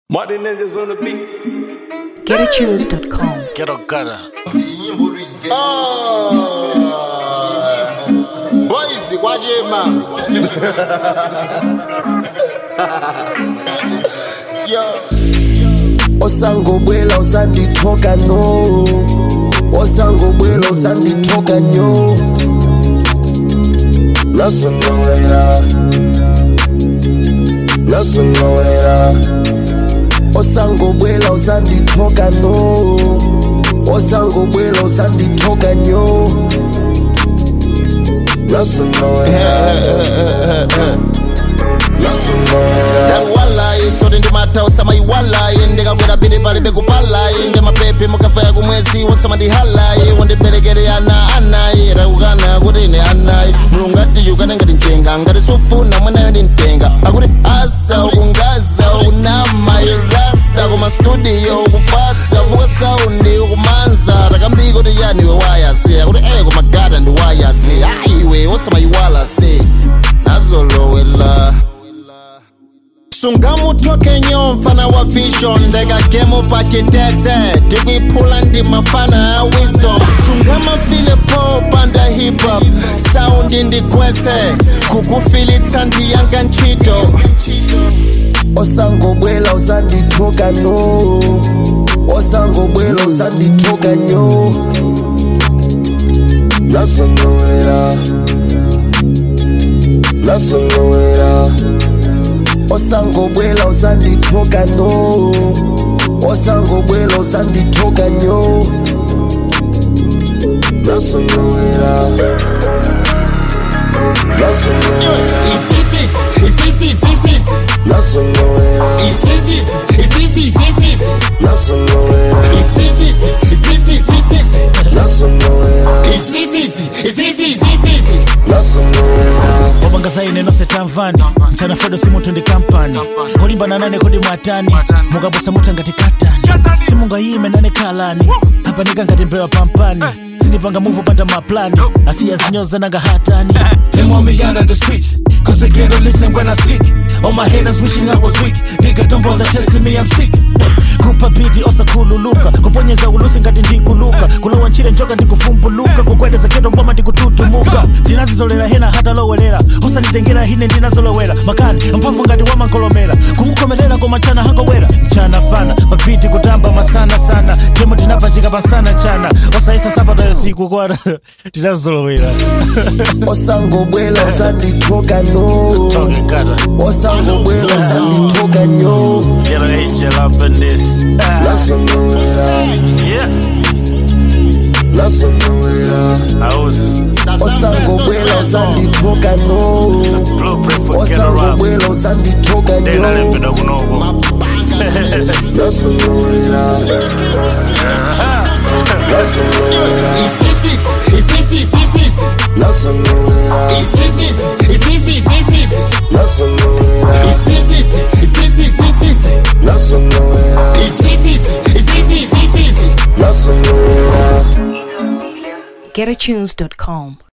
Martin Ninjas on the beat. GetAtunes.com. Ghetto gutter. boys kwachema yo osangobwela usandithoka no osangobwela usandithoka nyo nasonowela nasonowela osangobwela usandithoka no osangobwela usandithoka nyo nasonowela nasonowela ndakuwalayi tsote ndimatausa mayiwalayi ndikakwera pili pali bekupalayi ndi mapepe mukafaya kumwezi wosamandihalayi wandiberekere ana anayi rakukana kuti ine anayi mulungu atiyukane ngati njenga ngati sofuna mwanayo ndimtenga akuti asa ukungaza ukunama irasta kuma studio ukufatsa vuka saundi ukumanza takambiko tiyani iwe wayase akuti eye kumagada ndi wayase ayiwe wosamayiwala se nazolowela sungamuthoke nyo mfana wa vision ndekagemo pachitete tikuiphula ndi mafana a wisdom sungamafile po panda hip hop saundi ndikwetse kukufilitsa ndiyanga ntchito osangobwela usandithoka no osangobwela usandithoka nyo nasonowela nasonowela osangobwela usandithoka no osangobwela usandithoka nyo nasonowela nasonowela isisis isisis isisis nasonowela isisis isisis isisis nasonowela isisis isisis isisis nasonowela isisis isisis isisis nasonowela wabanga ine nonse tamvani mchana fedo simunthu ndi kampani olimbana nane kodi mwatani mukabusa mutha ngati katani simungayime nane khalani apanika ngati mbewa pampani sindipanga muvu panda maplani asiya zinyoza nanga hatani Them want me out of the streets. Cause they can't listen when I speak. All my haters wishing I was weak. Nigga, don't bother testing me, I'm sick. kupa biti osakhululuka kuponyeza ulusi ngati ndikuluka kulowa ntchire njoka ndikuvumbuluka kukwedeza keto mboma ndikututumuka ndinazizolera hena hata lowelera osanditengera hine ndinazolowera makani mphamvu ngati wamankolomera kumukhomerera koma mchana hangowera mchana fana papiti kutamba masana sana temo tinapachika pasana chana osayisa sabata yosiku kwana tinazolowera osangobwela usandithoka no Talking gutter. osangobwela usandithoka nyo Get an angel up in this. Ah, nasonowela yeah, nasonowela I was osangobwela usandithoka no blueprint for get around. osangobwela usandithoka Then I nyo live in a kunobo. nasonowela nasonowela isisis isisis isisis nasonowela isisis isisis isisis nasonowela isisis isisis isisis nasonowela isisis isisis isisis nasonowela GetAtunes.com.